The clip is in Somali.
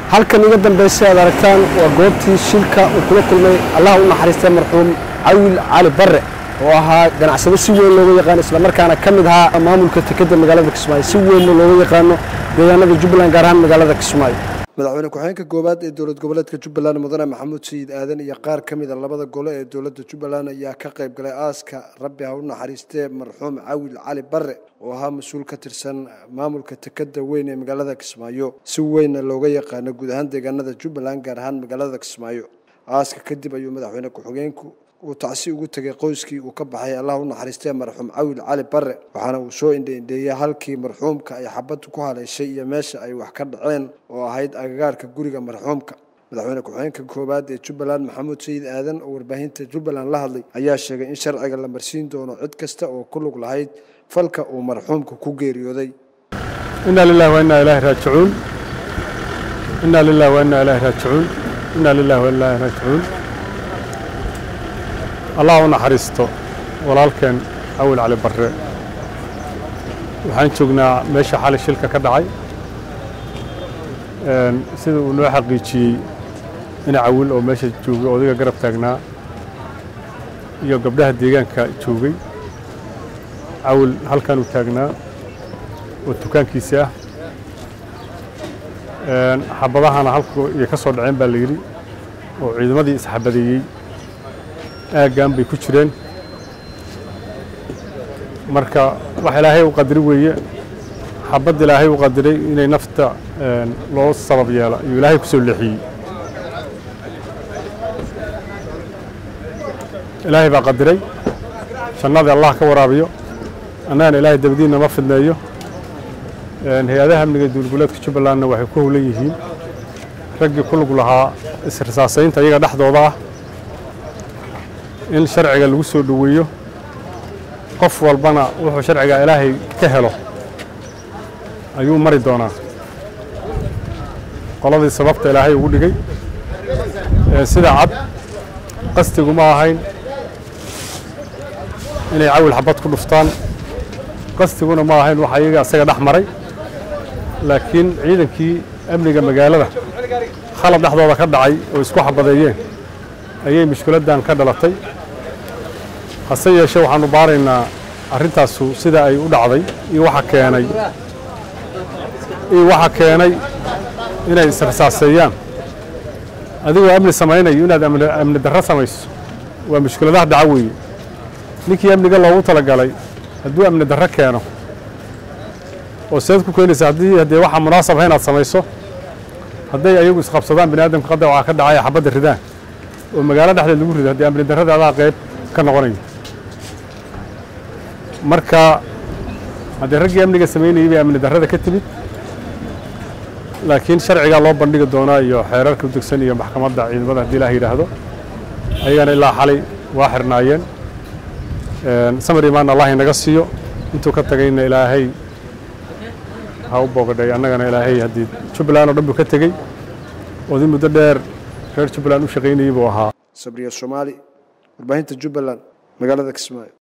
halkan iga dambaysa aad aragtaan waa goobtii shilka uu kula kulmay allah u naxariistay marxuum cawil cali barre oo ahaa ganacsado si weyn looga yaqaano islamarkaana ka mid ahaa maamulka tekeda magaalada kismaayo si weynna looga yaqaano deegaanada jubbaland gaar ahaan magaalada kismaayo madaxweyne ku-xigeenka koowaad ee dowlad goboleedka jubbaland mudane maxamuud sayid aadan iyo qaar ka mid a labada gole ee dowladda jubbaland ayaa ka qayb galay aaska rabbi ha u naxariistee marxuum cawil cali barre oo ahaa mas-uul ka tirsan maamulka tekeda weyn ee magaalada kismaayo si weynna looga yaqaano guud ahaan deegaanada jubbaland gaar ahaan magaalada kismaayo aaska kadib ayuu madaxweyne ku-xigeenku uu tacsi ugu tegay qoyskii uu ka baxay allah u naxariistee marxuum cawil cali barre waxaana uu soo indhaindheeyey halkii marxuumka ay xabaddu ku haleeshay iyo meesha ay wax ka dhaceen oo ahayd agagaarka guriga marxuumka madaxweyne ku-xigeenka koowaad ee jubbaland maxamuud sayid aadan oo warbaahinta jubbaland la hadlay ayaa sheegay in sharciga la marsiin doono cid kasta oo ku lug lahayd falka uu marxuumka ku geeriyooday inaa lilahi wa innaa ilaahi raajicuun inaa lilahi wa innaa ilaahi raajicuun inaa lilahi wa innaa ilaahi raajicuun allah u naxariisto walaalkeen cawil cali barre waxaan joognaa meesha xali shilka ka dhacay sida uu noo xaqiijiyey ina cawil oo meesha joogay odayga garab taagnaa iyo gabdhaha deegaanka joogay cawil halkanuu taagnaa oo dukaankiisi ah xabadahana halku iyo ka soo dhaceen baa la yidhi oo ciidamadii isxabadeeyey aaggan bay ku jireen marka wax ilaahay u qadiri weeye xabad ilaahay u qadiray inay nafta loo sabab yeelo ayuu ilaahay ku soo leexiyey ilaahay baa qadiray jannada allah ka waraabiyo annagana ilaahay dabadiinna ma fidneeyo hay-adaha amniga duulgoleedka jubbalandna waxay ku howlan yihiin raggii ku lug lahaa isrisaasaynta iyaga dhexdooda ah in sharciga lagu soo dhoweeyo qof walbana wuxuu sharciga ilaahay ka helo ayuu mari doonaa qoladii sababta ilaahay ugu dhigay sida cad qastigu ma ahayn inay cawil xabad ku dhuftaan qastiguna ma ahayn waxa iyaga isaga dhex maray laakiin ciidankii amniga magaalada khalad dhexdooda ka dhacay oo isku xabadeeyeen ayay mushkiladdan ka dhalatay hase yeeshee waxaannu baaraynaa arrintaasu sida ay u dhacday iyo waxa keenay iyo waxa keenay inay israsaaseeyaan adigoo amni samaynayo inaad amni darro samayso waa mushkiladaha dhaca weeye ninkii amniga loogu talagalay hadduu amni darro keeno oo seed ku keenaysa haddii haddee waxaa munaasabha inaad samayso hadday ayagu isqabsadaan bini aadamka qadda waxaa ka dhacaya xabadda ridaan oo magaalo dhexdeed lagu rido haddii amni darrada adaa qayb ka noqonayo marka haddii raggii amniga samaynayay bay amni darrada ka timid laakiin sharcigaa loo bandhigi doonaa iyo xeerarka u degsan iyo maxkamadda ciidamada haddii ilaah yidhaahdo ayagana ilaa xalay waa xirnaayeen samar imaan allah inaga siiyo intuu ka tagayna ilaahay ha u boogadhay annagana ilaahay haddii jubbaland oo dhan buu ka tegey oodii muddo dheer reer jubbaland u shaqaynayey buu ahaa sabriya soomaali warbaahinta jubbaland magaalada kismaayo